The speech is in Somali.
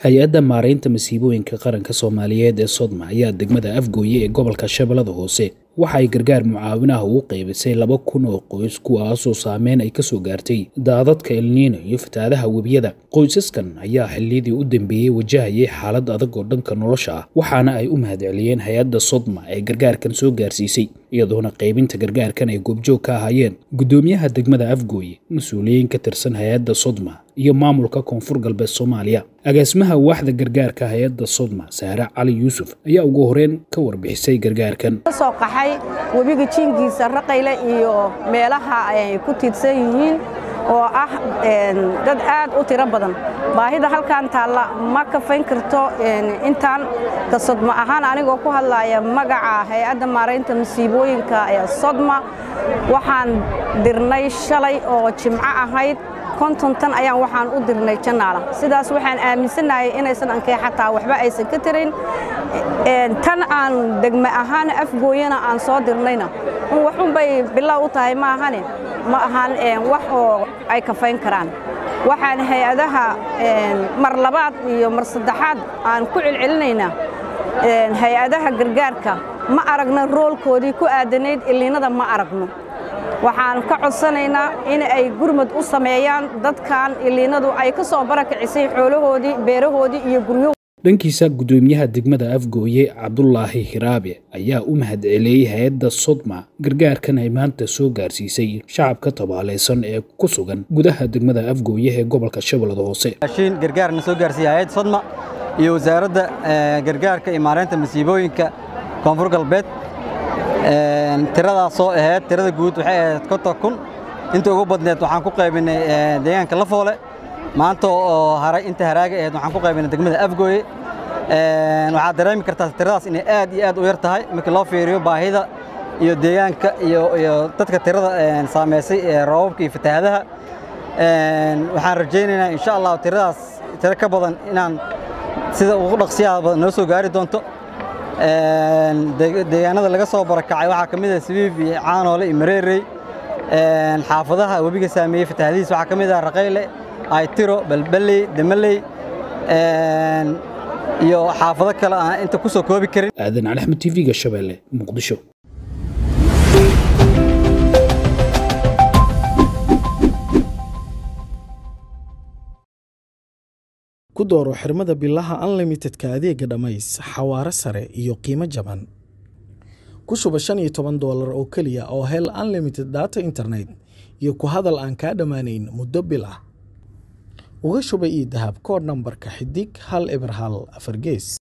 hay-adda maaraynta masiibooyinka qaranka soomaaliyeed ee sodma ayaa degmada afgooye ee gobolka shabeellada hoose waxa ay gargaar mucaawinaha ugu qaybisay laba kun oo qoys kuwaasoo saameyn ay kasoo gaartay daadadka elniino iyo fataadaha webiyada qoysaskan ayaa xilliyadii u dambeeyey wajahayay xaalad adag oo dhanka nolosha ah waxaana ay u mahadceliyeen hay-adda sodma ee gargaarkan soo gaarsiisay iyadoona qaybinta gargaarkan ay goobjoog ka ahaayeen guddoomiyaha degmada afgooye mas-uuliyiin ka tirsan hay-adda sodma iyo maamulka koonfur galbeed soomaaliya agaasimaha waaxda gargaarka hay-adda sodma saare cali yuusuf ayaa ugu horeyn ka warbixisay gargaarkan soo qaxay webiga jiinkiisa raqayle iyo meelaha ay ku tiirsan yihiin oo ah dad aad u tiro badan baahida halkan taalla ma kafayn karto intaan ka sodma ahaan anigoo ku hadlaya magaca hay-adda maaraynta masiibooyinka ee sodma waxaan dirnay shalay oo jimco ahayd konton tan ayaan waxaan u dirnay janaala sidaas waxaan aaminsannahay inaysan ankee xataa waxba aysan ka tirayn tan aan degme ahaan afgooyana aan soo dirnayna waxunbay bilow u tahay maahane ma ahaan wax oo ay kafayn karaan waxaan hay-adaha mar labaad iyo mar saddexaad aan ku celcelinaynaa hay-adaha gargaarka ma aragna roolkoodii ku aadanayd iliinada ma aragno waxaan ka codsanaynaa in ay gurmad u sameeyaan dadkan iliinadu ay ka soo barakicisay xoolahoodii beerahoodii iyo guryahoodii dhankiisa guddoomiyaha degmada afgooye cabdulaahi hiraabe ayaa u mahadceliyey hay-adda sodma gargaarkan ay maanta soo gaarsiisay shacabka tabaalaysan ee ku sugan gudaha degmada afgooye ee gobolka shabeellada hoose raashiin gargaarna soo gaarsiiyey hay-adda sodma iyo wasaaradda gargaarka iyo maareynta masiibooyinka koonfur galbeed tiradaasoo ahayd tirada guud waxay ahayd konton kun inta ugu badneed waxaan ku qaybinay deegaanka lafoole maanta oo haray inta haraaga ahayd waxaan ku qaybinay degmada afgooye waxaad dareemi kartaa tiradaas inay aad iyo aad u yar tahay markii loo fiiriyo baahida iyo deegaanka iyo dadka tirada saamaysay ee roobabka iyo fatahaadaha waxaan rajaynaynaa insha allah tiradaas tiro ka badan inaan sida ugu dhaqsiyaha badan noo soo gaari doonto deegaanada laga soo barakacay waxaa ka mid ah sabiib iyo caanoole iyo mareerey xaafadaha webiga saameeyey fatahaadihiis waxaa ka mid ah raqayle aytiro balbaley damaley iyo xaafado kale aan inta ku soo koobi karin aadan cali axmed tv-ga shabeelle muqdisho ku dooro xirmada bilaha unlimitedka adeega dhammays xawaare sare iyo qiimo jaban ku shuba shan iyo toban doolar oo keliya oo hel unlimited data internet iyo ku hadal aan kaa dhammaanayn muddo bil ah uga shuba io dahab koodh nambarka xidig hal eber hal afar gees